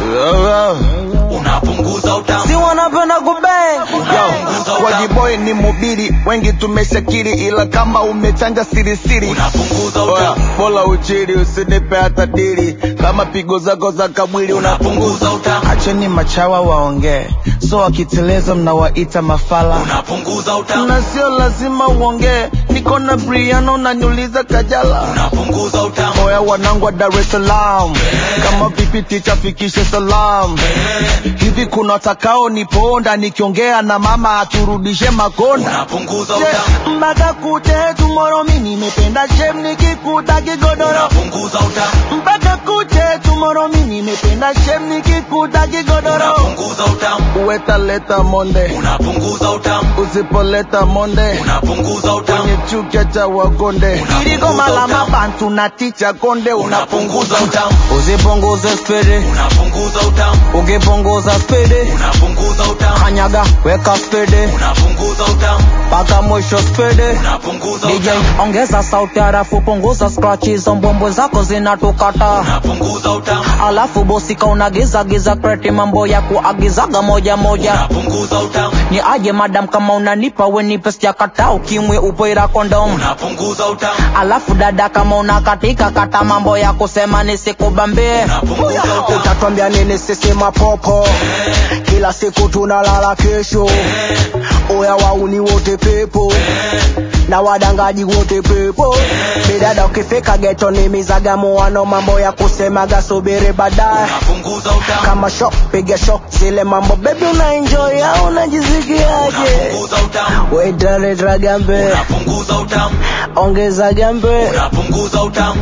unapunguza utamu si wanapenda kubeng Unapunguza utamu. wajiboy ni mubiri wengi tumeshakiri ila kama umechanja sirisiri unapunguza Oya, utamu bola uchiri usinipe hata dili kama pigo zako za kabwili unapunguza utamu acheni machawa waongee so wakiteleza mnawaita mafala unapunguza utamu na sio lazima uongee niko na briano nanyuliza kajala unapunguza utamu oya wanangu wa dar es salaam kama vipi ticha fikishe salam hivi kuna watakao niponda nikiongea na mama aturudishe makonda unapunguza utamu mpaka kute tumoro mi nimependa shem nikikuta kigodoro unapunguza utamu mpaka kute tumoro mi nimependa shem nikikuta kigodoro unapunguza utamu uwetaleta monde unapunguza utamu usipoleta monde unapunguza utamu kwenye chukia cha wakonde Unapunguza iligoma la utamu. mabantu na ticha konde unapunguza utamu usipunguze spidi unapunguza utamu ukipunguza spidi unapunguza utamu kanyaga weka spidi unapunguza utamu mpaka mwisho spidi unapunguza DJ utamu ongeza sauti halafu punguza scratch hizo mbombo zako zinatukata unapunguza utamu alafu bosika unagiza giza kreti mambo ya kuagizaga moja moja unapunguza utamu ni aje madam kama unanipa wenipe sijakata ukimwe upoira kondom unapunguza utamu alafu dada kama unakatika kata mambo ya kusema nisikubambie unapunguza utamu utatwambia nini sisi mapopo kila siku tunalala kesho oya wauni wote pepo na wadangaji wote pepo bidada ukifika geto ni mizagamuano mambo ya kusemaga subiri baadaye unapunguza utamu kama shok piga shok zile mambo bebi una enjoy au unajisikiaje unapunguza utamu wetaleta gambe unapunguza utamu ongeza gambe unapunguza utamu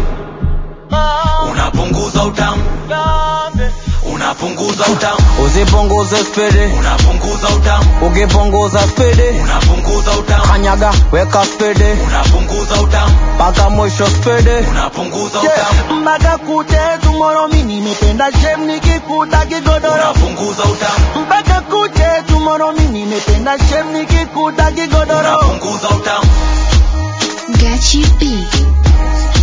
unapunguza utamu unapunguza utamu usipunguze spidi unapunguza utamu ukipunguza spidi unapunguza utamu kanyaga weka spidi unapunguza utamu mpaka mwisho spidi unapunguza utamu mpaka kute tumoro mi nimependa shem nikikuta kigodoro unapunguza utamu mpaka kute tumoro mi nimependa shem nikikuta kigodoro unapunguza utamu Gachi B.